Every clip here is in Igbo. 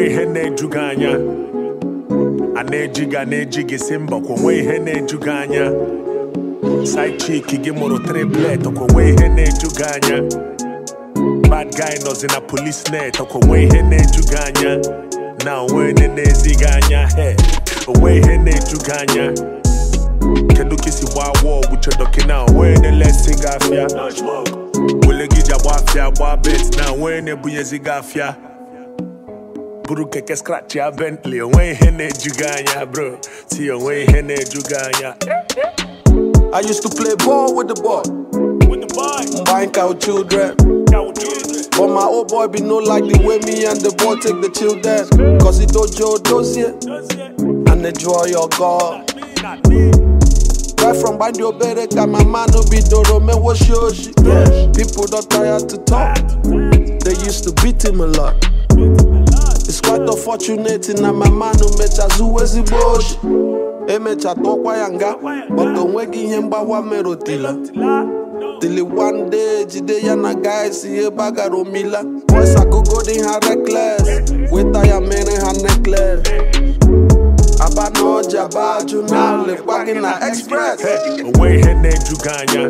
onwe ihe na-eju gị anya a na-eji gị a na-eji gị si mba kwa onwe ihe na-eju gị anya side chick gị mụrụ triplet kwa onwe ihe na-eju gị anya bad guy nọzi na police net kwa onwe ihe na-eju gị anya na onwe onye na-ezi gị anya he onwe ihe na-eju gị anya kedu ka isi gbaa wọgwụ chedoki na onwe na-elesi gị afịa wele gị ji agba afịa gba bet na onwe na-ebunyezi gị afịa buru keke scratch ya Bentley onwe ihe na-eju gị anya bro ti onwe ihe na-eju gị anya I used to play ball with the boy, with the boy buying cow children. cow children But my old boy be no like the way me and the boy take the children. Cause he dojo does it does it and enjoy your God. me not me Right from Bandio Bereka, my man no be Doro me was shoshi. People don't tired to talk. They used to beat him a lot. It's quite unfortunate na my man no mecha zuwezi boshi. Emecha tokwa yanga, but onwegi ihe mgbawa merotila. Till one day, jide ya na guys ihe bagara omila. Boys agogo dị ha reckless, weta ya mere ha necklace. Aba na ọja baju na lekwa gị na express. onwe ihe na-eju gị anya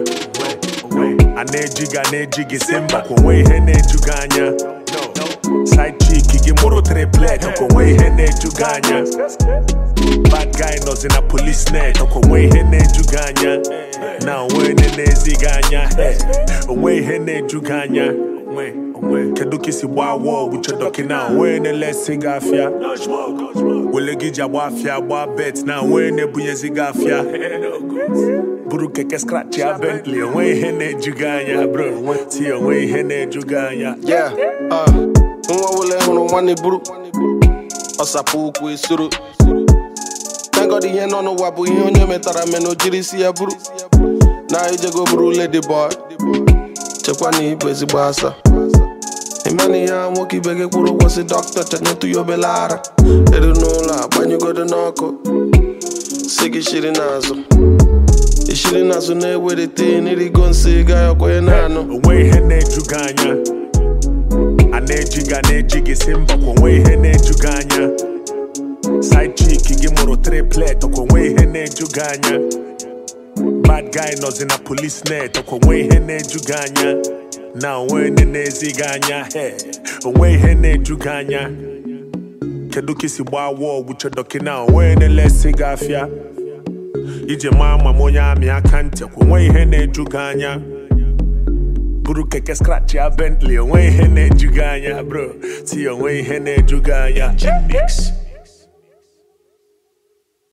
a na-eji gị a na-eji gị si mba kwa onwe ihe na-eju gị anya side chick gị mụrụ triplet kwa onwe ihe na-eju gị anya bad guy nọzi na police net kwa onwe ihe na-eju gị anya na onwe onye na-ezi gị anya Hey, onwe ihe na-eju gị anya kedu ka isi gbaa wọgwụ chedoki na onwe na-elesi gị afịa wele gị ji agba afịa gba bet na onwe na-ebunyezi gị afịa buru keke scratch ya Bentley onwe ihe na-eju gị anya bro ti onwe ihe na-eju gị anya Yeah, uh, nwa wele hụrụ nwanne buru ọsapụ ụkwụ esoro tengod ihe nọ n'ụwa bụ ihe onye metara mena o jiri isi ya buru na ijego buru lady boy chekwa na ibu ezigbo asa ịmana ihe a nwoke ibe gị kwụrụ ụgwọ si dọkịta chenyetụ ya obele ara eru n'ụlọ agbanyụgodo n'ọkụ si gị shiri n'azụ ishiri n'azụ na-ewelite n'irigo nsị ga ya kwenye na-anụ onwe ihe na-eju gị anya a na-eji gị a na-eji gị si mba kwa onwe ihe na-eju gị anya side chick gị mụrụ triplet kwa onwe ihe na-eju gị anya bad guy nọzi na police net kwa onwe ihe na-eju gị anya na onwe onye na-ezi gị anya he onwe ihe na-eju gị anya kedu ka isi gbaa wọgwụ chedoki na onwe na-elesi gị afịa ije maa ma m onye amị aka ntị kwa onwe ihe na-eju gị anya buru keke scratch ya Bentley onwe ihe na-eju gị anya bro ti onwe ihe na-eju gị anya Mix.